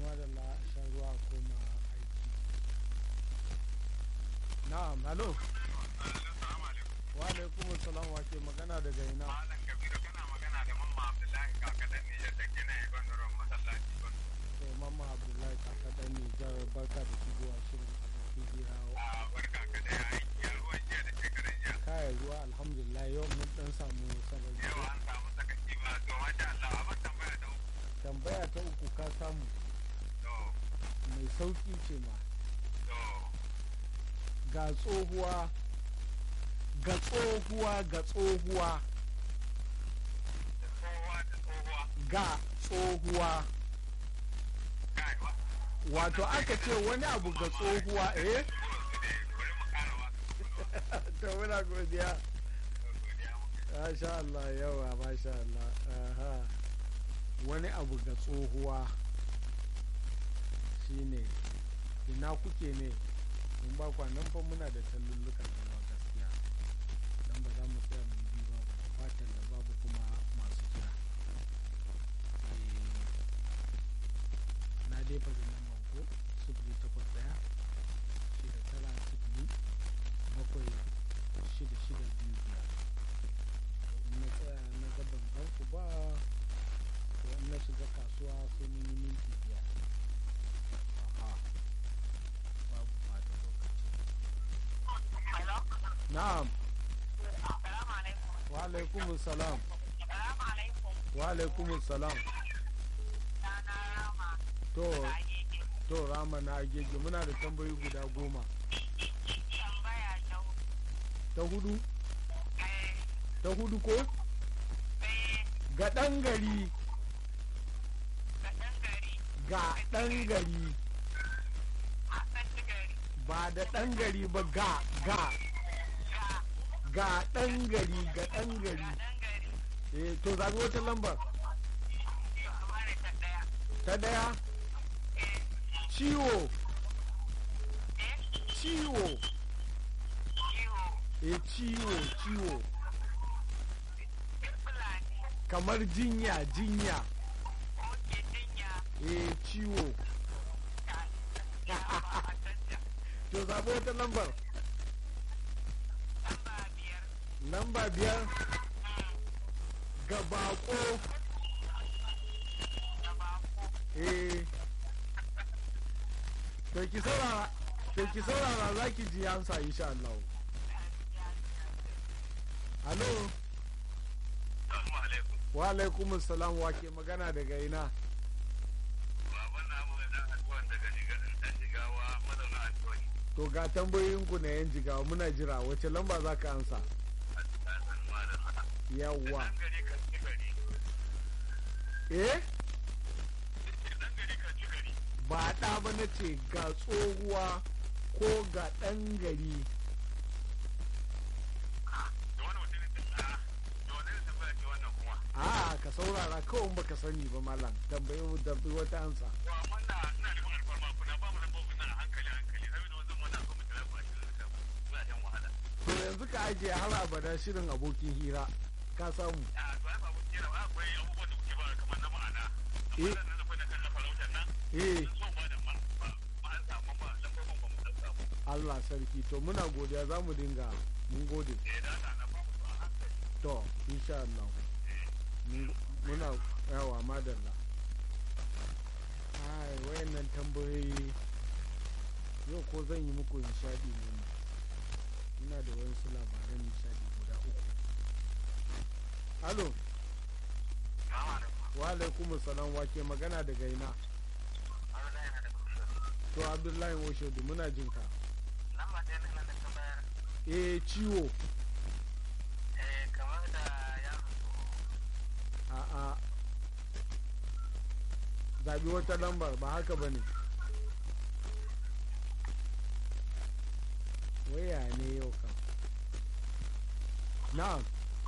madalla shan ruwa koma aiki na'am halo wa alaikum salam wa ke magana daga ina Malam Kabiru kana magana da Mamma Abdullahi kakadan Nijar da gina Ibanuran masallaci ba. to mamma abdullahi kaka dan nijar barka da shigowa shirin abokin hira A barka ka da yayi ya ruwan jiya da shekaran jiya. kaya ruwa alhamdulillah yau mun dan samu sarari Yau an samu sakaci ba to masha Allah abin tambaya da uku. tambaya ta uku ka samu To mai sauki ce ma to ga tsohuwa ga tsohuwa ga tsohuwa da tsohuwa da tsohuwa ga tsohuwa kai wa. wato aka ce wani abu ga tsohuwa eh Kurin su ne bari mu kara wasu. to muna godiya Godiya muka. masha Allah yawa masha Allah aha wani abu ga tsohuwa shine ina kuke ne in ba kwa nan fa muna da tallulluka da yawa gaskiya dan ba za mu tsaya mu bi ba ba da babu kuma masu kira Eh, na dai faɗi nan ko sifili takwas ɗaya shida tara sifili bakwai shida shida biyu biyar in na tsaya na ga ban gan ku ba to in na shiga kasuwa sai mun yi minti biyar aha babu ɓata lokaci Hello? na'am Assalamu alaikum. wa alaikumus salam Assalamu alaikum. wa alaikumus salam Sana Rama to da Agege. to rama na agege muna da tambayi guda goma Tambaya ta hudu. ta hudu Eh, ta hudu ko eh, ga ɗan gari ga ɗan gari, ga ɗan gari a ɗan gari, ba da ɗan gari ba ga ga ga, ga ɗan gari ga ɗan ga gari ɗan gari. eh to zabi wata lambar To, amare ta ɗaya. ta ɗaya Eh, ciwo eh, ciwo ciwo, eh ciwo ciwo ɗin Fulani, kamar jinya jinya oke jinya, eh ciwo ta, ya ba a canja. to zabi wata lambar Lamba biyar. lamba biyar Mm, ga bako da bako. eh to ki saurara to ki saurara za ki ji ansa insha Allah Halo, Assalamu alaikum. wa alaikum salam wa ke magana daga ina? Baban na mu da addu'an daga ɗan jigawa mazauna Antoni. To ga tambayoyinku na yan jigawa muna jira wace lamba za ka ansa? A tsakan malam. Yawwa. Ɗan gari kan ci gari. Eh? Ɗan gari kan ci gari. Ba ɗa ba na ce ga tsohuwa ko ga ɗan gari. Da wani mutum ne ta da wani ne tambaya ce wannan kuma. A ka saurara kawai baka sani ba malam tambayi mu da wata ansa. To amma na ina neman alfarma kuna ba mu lambobin nan a hankali hankali saboda wanzan mana so mu tara ku a cikin zuciya muna shan wahala. To yanzu ka ajiye har abada shirin abokin hira ka samu. A to ai ba mu kira ba akwai abubuwan da kuke ba kamar na ma'ana. Amma Eh. nan da na kan na farautar nan. Eh Sun so ba da ma ba ma an samu ba lambobin ba mu dan samu. Allah sarki to muna godiya za mu dinga mun gode. Eh da na na ba mu a hankali. To insha Allah. Mun- Muna yawa madalla. Ai wayannan tambayoyi yau ko zan yi muku nishadi ne ma. ina da wasu labaran nishadi guda uku. Halo, Salamu alaikum. wa alaikum salam wa ke magana daga ina? Allah yana da kusa. To Abdullahi Oshodu muna jin ka. Lamba ɗaya nan da ka bayar. Eh ciwo Eh kamar da yaro a'a zabi wata lambar ba haka ba ne. Waya ne yau kam. Na'am.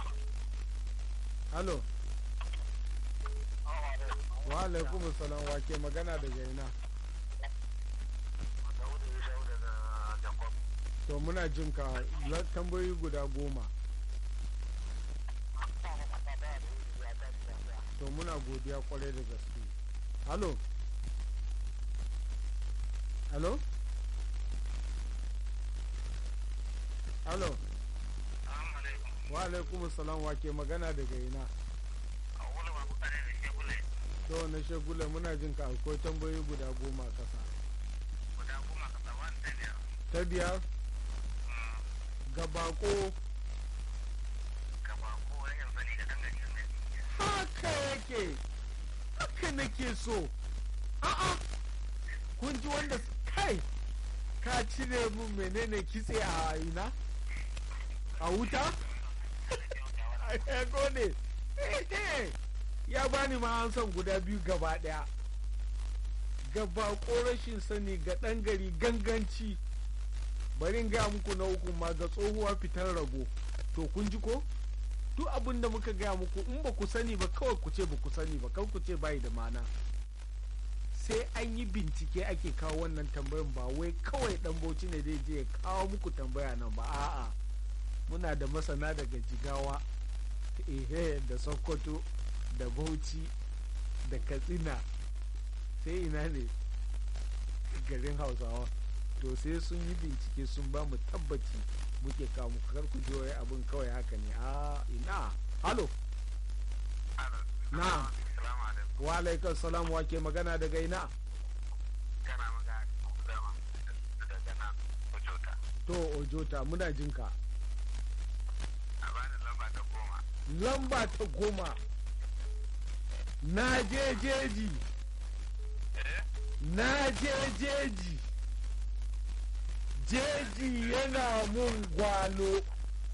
Halo, wa alaikum salam wa ke magana daga ina? To muna jin ka la- tambayoyi guda goma. to muna godiya kwarai da gaske halo hello hello Assalamu alaikum. wa alaikum salam wa ke magana daga ina A wani babu kare da shekule. to na shagula muna jin ka akwai tambayoyi guda goma a kasa Guda goma ka sa wani da biyar. ta biyar ga bako Gaba ko rashin sani da dangane da mai. haka yake haka nake so a'a kun ji wanda s- kai ka cire mun menene kitse a ina a wuta ya gode ya bani ma an san guda biyu gaba daya gaba ko rashin sani ga ɗan gari ganganci bari in gaya muku na uku ma ga tsohuwa fitar rago to kun ji ko duk abin da muka gaya muku in ba ku sani ba kawai ku ce ba ku sani ba kan ku ce bayi da mana sai an yi bincike ake kawo wannan tambayan ba wai kawai dan bauchi ne zai je ya kawo muku tambaya nan ba a'a muna da masana daga jigawa ehe da sokoto da bauchi da katsina sai ina ne garin hausawa to sai sun yi bincike sun ba mu tabbaci muke kawo muku kar ku ji wai abin kawai haka ne a ina halo Na'am. Assalamu alaikum. wa alaikum salam wa ke magana daga ina Kana magana da dama daga nan Ojota. to ojota muna jinka A bani lamba ta goma. lamba ta goma na je jeji Eh? na je jeji jeji yana mun gwalo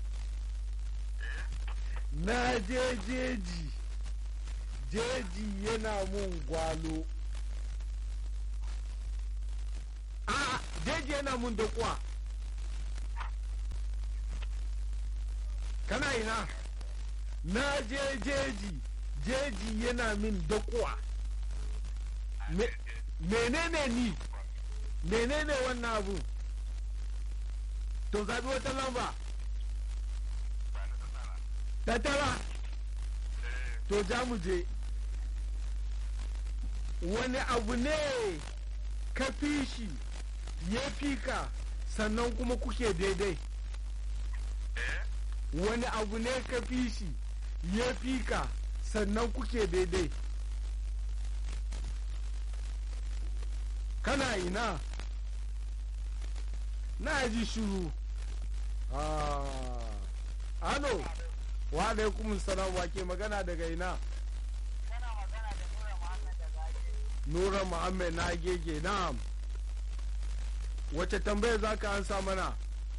na je jeji jeji yana mun gwalo a jeji yana mun dakuwa kana ina na je jeji jeji yana min dakuwa Me- menene ni menene wannan abu to zabi wata lamba Ba na ta tsara. ta tara Eh. to ja mu je wani abu ne ka fi shi ya fi ka sannan kuma kuke daidai Eh? wani abu ne ka fi shi ya fi ka sannan kuke daidai kana ina na ji shuru ah ano wa alaikum salam wa ke magana daga ina Kana magana da Nura Muhammad da Gaje. nura muhammed na gege na'am wace tambaya za ka ansa mana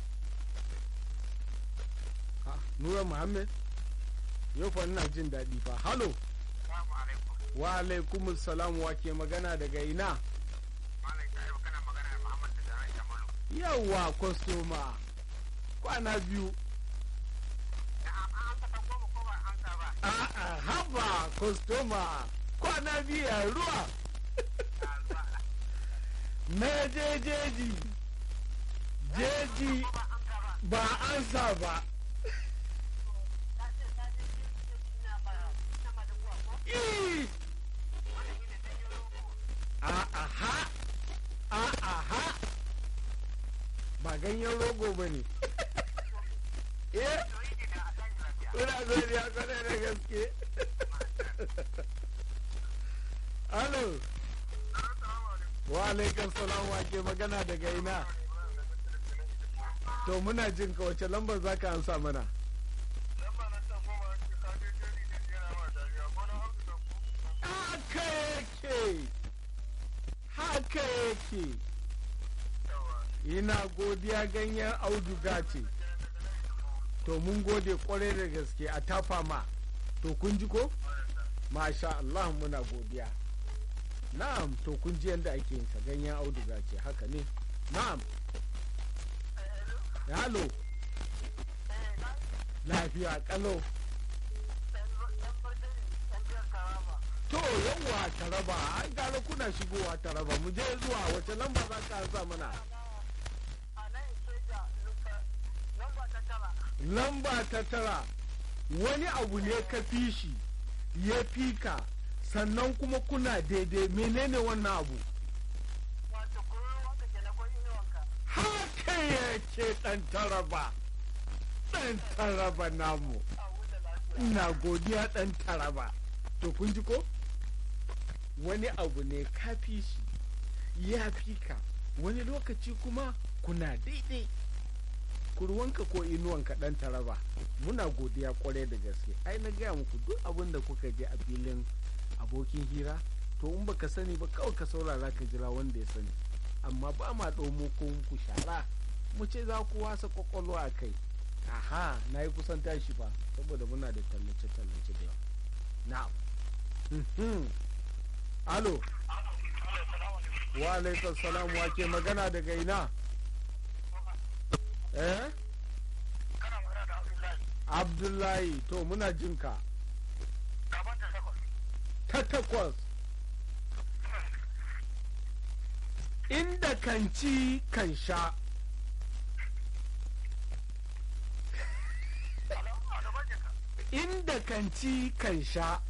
Ah, nura muhammed yau fa ina jin daɗi fa halo Assalamu alaikum. wa alaikum salam wa ke magana daga ina Malam Shaibu kana magana da Muhammad da Jaran Jamalu. yawa kwastoma kwana biyu Na'am, an amsa ta goma ko ba an amsa ba? a'a haba kwastoma kwana biyu a ruwa Na zuwa. na je jeji jeji Ko ba amsa ba? ba ansa ba Ta ce ta je jeji na ba sama da kuwa ko? Ih, Wani ne ta yi rogo. A'aha, a'aha, ba ganyen rogo ba ne. Eh, To yi da a tashi lafiya. ina godiya kwarai da gaske. Alo, Assalamu alaikum. wa alaikum salam wa ke magana daga ina. To muna jin ka wace lambar za ka ansa mana. Lamba na ta goma ce ka je jeri da yana ma dariya. Ko na amsa ta ko? Haka yake, haka yake. Yawa. Ina godiya ganyen auduga ce. To mun gode kwarai da gaske a tafa ma. To kun ji ko? Masha Allah muna godiya. Na'am, to kun ji yadda ake yin sa ganyen auduga ce haka ne. Na'am. Halo, Eh, na lafiya kalau. ɗan barde ne, ɗan biyar karama. To yawwa taraba, an gane kuna shigowa taraba, mu je zuwa wace lamba za ka sa mana? A nan soja, lamba ta tara. Lamba ta tara, wani abu ne ka fi shi, ya fi ka, sannan kuma kuna daidai menene wannan abu? Wato, kuma wanda ke cikakke ɗan taraba ɗan taraba namu a wuta lafiya ina godiya ɗan taraba to kun ji ko wani abu ne ka fi shi ya fi ka wani lokaci kuma kuna daidai kurwanka ko inuwanka ɗan taraba muna godiya kwarai da gaske ai na gaya muku duk abin da kuka je a filin abokin hira to in baka sani ba kawai ka saurara ka jira wanda ya sani amma ba ma ɗaumo ko muku shara mu ce za ku wasa kwakwalwa a kai aha na yi kusan tashi fa saboda muna da tallace-tallace da yawa na'am Mhm. alo wa alaikar salam wa ke magana daga ina eh kana magana da abdullahi abdullahi to muna jinka gaban ta takwas ta takwas inda kan ci kan sha alo a gaban jaka inda kan ci kan sha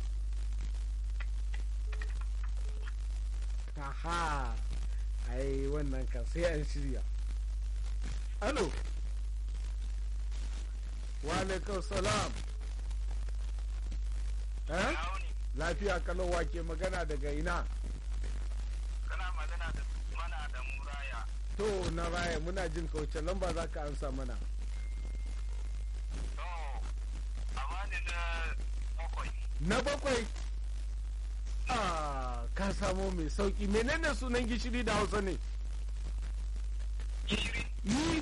aha ai wannan kan sai an shirya alo wa alaikar salam eh Auni, lafiya kalowa ke magana daga ina kana magana da mana da muraya to na raya muna jin kauce lamba za ka ansa mana to amma ni na bakwai na bakwai ah ka samo mai sauki menene sunan gishiri da hausa ne gishiri yi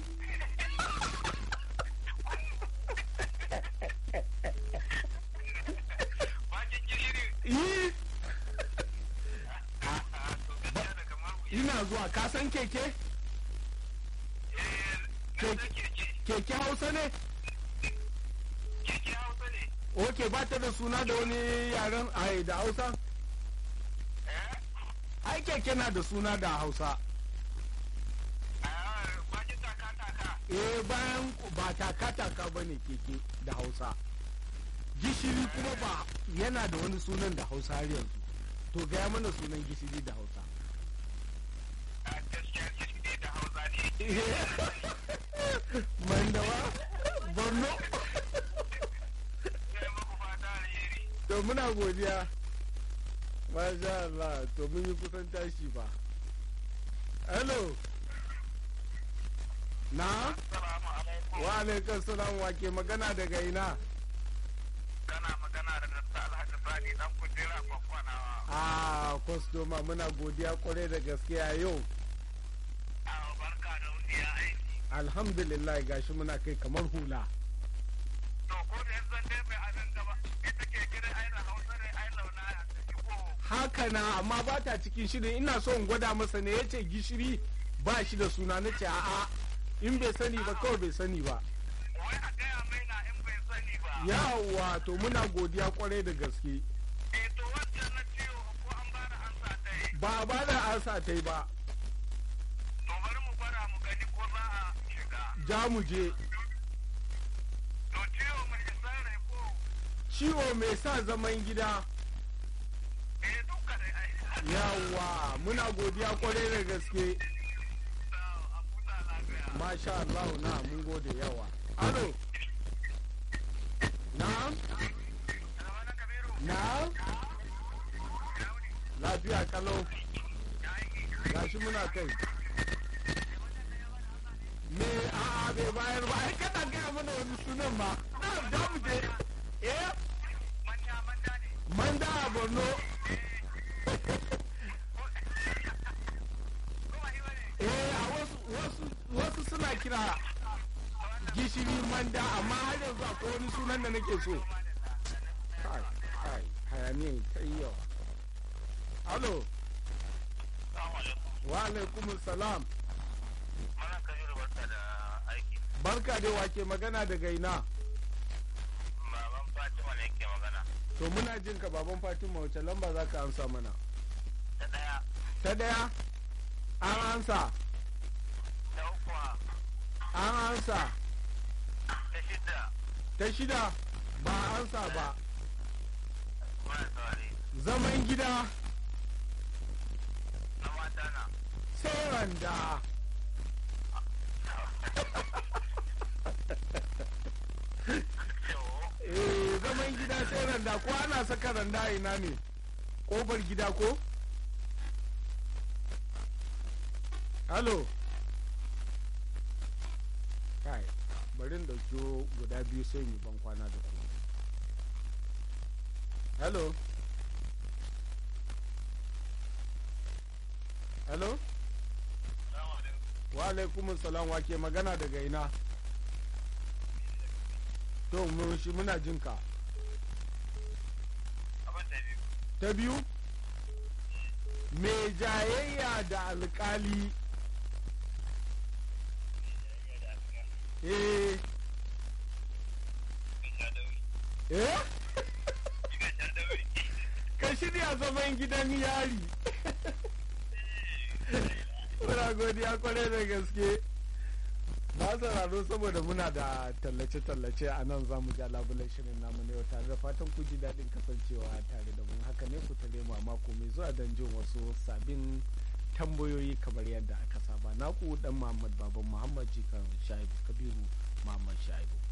bakin gishiri yi a to gaskiya da kamar wuya ina zuwa ka san keke eh na da keke keke hausa ne keke hausa ne ok ba ta da suna da wani yaren ai da hausa eh ai keke na da suna da hausa a bakin taka taka eh bayan ba taka-taka ba ne keke da hausa gishiri kuma ba yana da wani sunan da hausa har yanzu to gaya mana sunan gishiri da hausa a gaskiya gishiri da hausa ne mandawa borno sai muku fata alheri to muna godiya masha Allah to mun yi kusan tashi ba hello na assalamu alaikum wa alaikar salam wa ke magana daga ina kana magana da Dr. Alhaji Sani dan kujera kwakwanawa a kwastoma muna godiya kwarai da gaskiya yau a barka da wuya aiki alhamdulillah gashi muna kai kamar hula to ko da yanzu dai mai abin gaba ita ke gidan aina hausa ne ai launa ya tafi ko haka na amma ba ta cikin shirin ina so in gwada masa ne yace gishiri ba shi da suna na ce a'a in bai sani ba kawai bai sani ba wai a gaya mai na in bai sani ba yawa to muna godiya kwarai da gaske eh to wancan na ciwo ko an ba da ansa ta yi ba a ba da ansa ta yi ba to bari mu gwada mu gani ko za a shiga ja mu je to ciwo mai isa rai ko ciwo mai sa zaman gida eh duka dai ai yawa muna godiya kwarai da gaske to a futa lafiya masha Allah na mun gode yawa alo na'am Alwana Kabiru na'am yauni lafiya kalau ya aiki gashi muna kai me a bai bayar ba ai kana gaya mana wani sunan ba na da mu je eh manya manya ne manda a borno ko ba yi bane eh a wasu wasu wasu suna kira gishiri manda amma har yanzu akwai wani sunan da nake so kai kai hayaniyan ta yi yawa alo Assalamu alaikum wa alaikum salam Mana Kabiru barka da aiki barka dai wake magana daga ina baban Fatima ne ke magana to muna jin ka baban fatima wace lamba za ka amsa mana ta daya ta daya an ansa ta uku an ansa ta shida ta shida ba a ansa ba muna saurari zaman gida na mata na sai randa saka randa a ina ne ƙofar gida ko halo kai bari in ɗauki guda biyu sai yi ban kwana da ku halo halo Salamu alaikum. wa alaikumus salam wa ke magana daga ina to mu shi muna jin ka Abin da biyu. ta biyu mai jayayya da alkali eh eh ka shirya zaman gidan yari muna godiya kwarai da gaske na sauraro saboda muna da tallace-tallace a nan za mu ja labulan shirin namu na yau tare da fatan ku ji daɗin kasancewa tare da mun haka ne ku tare mu a mako mai zuwa don jin wasu sabbin tambayoyi kamar yadda aka saba naku dan muhammad baban muhammad jikan shaibu kabiru muhammad shaibu